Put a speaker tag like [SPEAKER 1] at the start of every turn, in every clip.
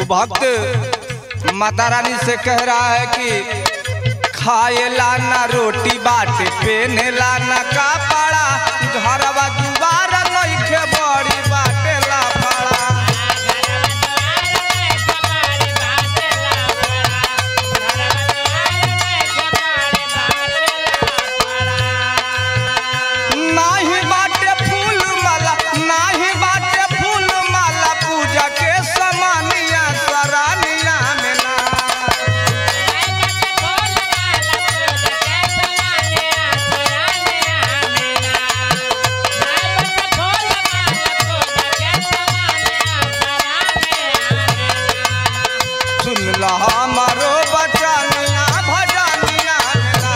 [SPEAKER 1] भक्त माता रानी से कह रहा है कि खाएला ना रोटी बाटे पेनेला ना कपड़ा घरवा दुबारा नइखे बड़ी बाटे लाफड़ा नाही बाटे फूल माला नाही बाटे फूल माला पूजा के समानिया सरानिया में ना सुन ला हमारो बचनिया भजनिया में ना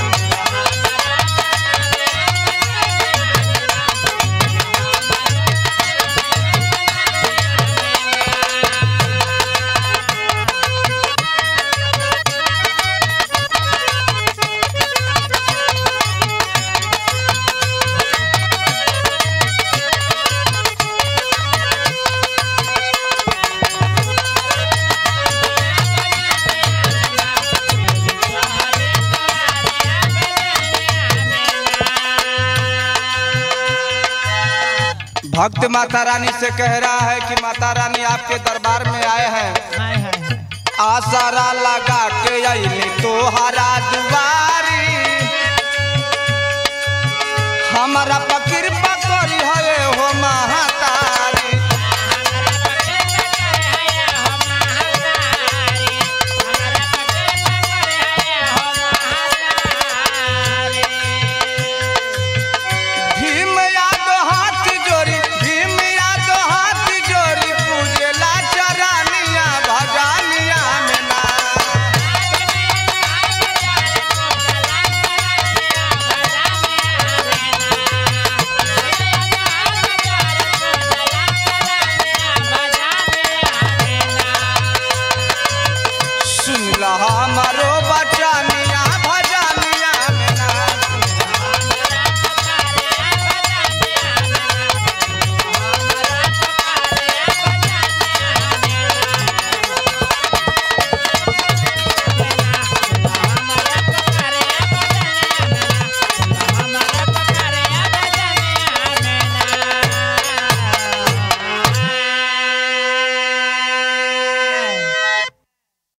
[SPEAKER 1] भक्त माता रानी से कह रहा है कि माता रानी आपके दरबार में आए हैं आसारा लगा के अइले तोहरा दुआरी हमारा पकिर पकड़ी हवे हो महाता